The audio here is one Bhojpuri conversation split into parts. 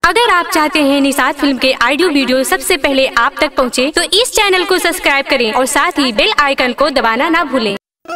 अगर आप चाहते हैं निषाद फिल्म के ऑडियो वीडियो सबसे पहले आप तक पहुंचे, तो इस चैनल को सब्सक्राइब करें और साथ ही बेल आइकन को दबाना ना भूलें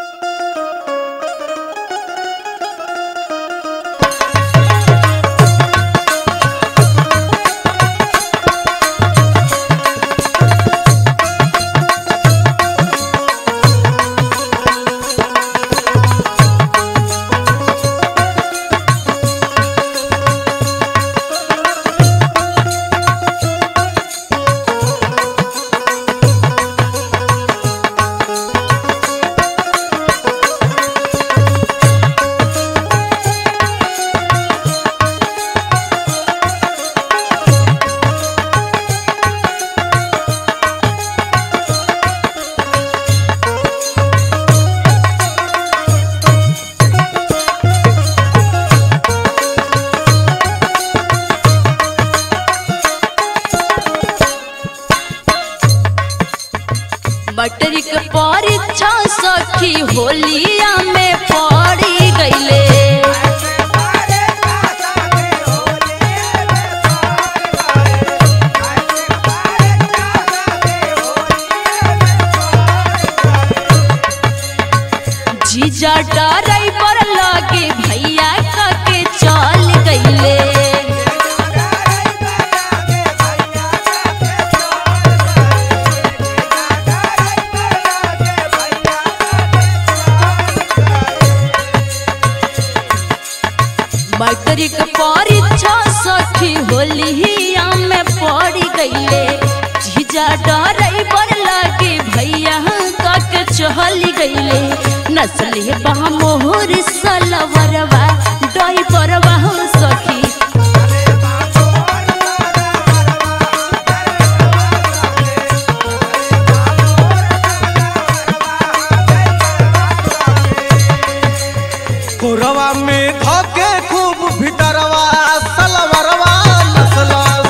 मटरिक परीक्षा सखी होलिया में पड़ी गईले जीजा डराई पर लगे भैया के चल गईले मैट्रिक परीक्षा सखी होलिया में पड़ी गईले जीजा डराई पर लगे भैया के चहल गईले नस्ले मोहर सलवरवा डई परवा सखी कोरवा में धोके खूब भीतरवा सलवरवा नसलस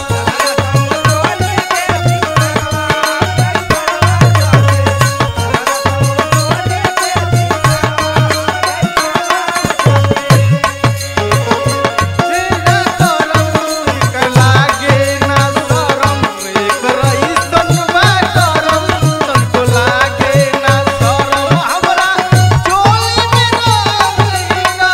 लागे ना शरम एकर अइसन बा करम तनको लागे ना शरम हमरा चोली में रंगीना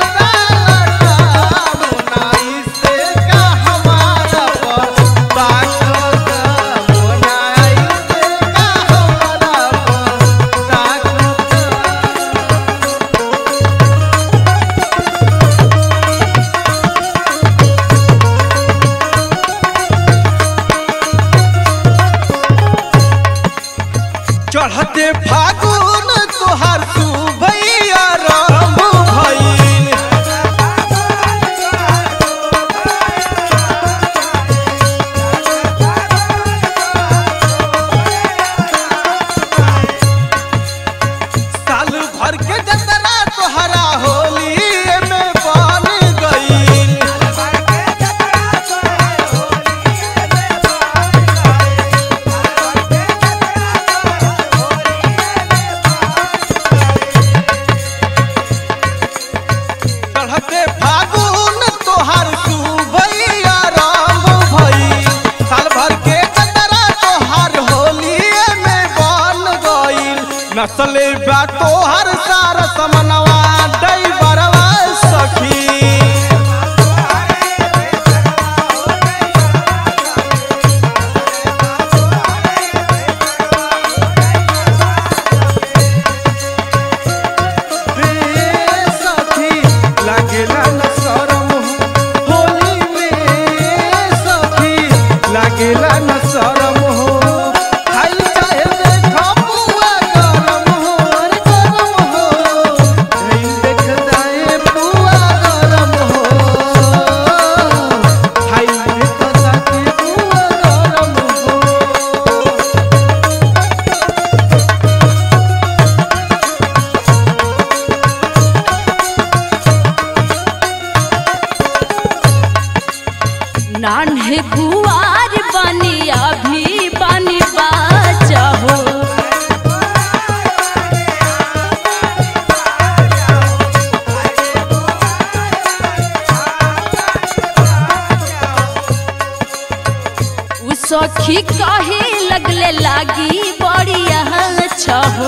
डालता मोनाई से का हमारा पर ताकत मोनाई से का हमारा पर ताकत चढ़ते फागुन तोहार सुभैया राम भइल साल भर के जतरा तोहरा होली में बन गइल चढ़ते फागुन तोहार सुभैया राम भई साल भर के जतरा तोहार होली में बन गइल नसले बा तोहार सार समनवा डई बरवा सखी रे सखी लागेला न शरम हो होली में सखी लागेला न शरम हो खाई चाहे देखा पुआ गरम हो अरे गरम हो खाई देख जाए पुआ गरम हो खाई देख जाए पुआ गरम हो नान्हे कुआर बनी अभी बनी बाचा हो सखी कहे लगले लागी बड़िया अच्छा हो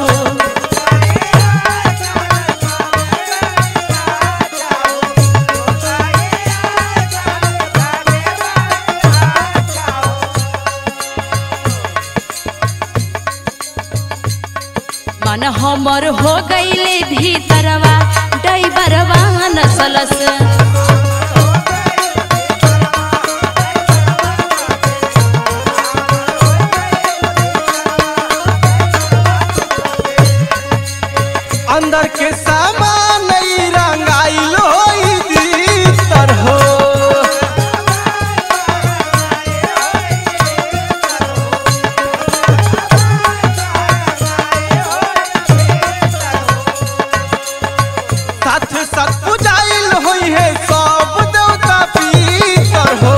मन हमर हो गईले भीतरवा डैबरवा नसलस अंदर के सामान ई रंगाइल होई दीतर हो साथ साथ पुजाइल होई है सब देवता पीतर हो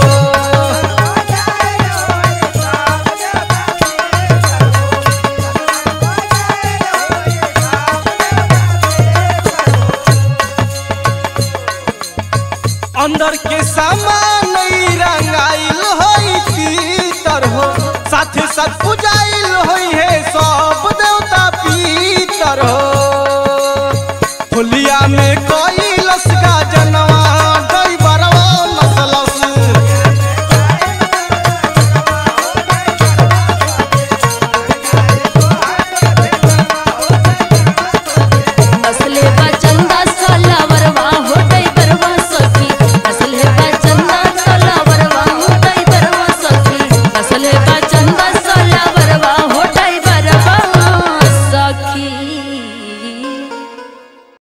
अंदर के सामान ई रंगाइल होई पीतर हो साथ साथ पुजाइल होई है सब देवता पीतर हो होलिया में कोई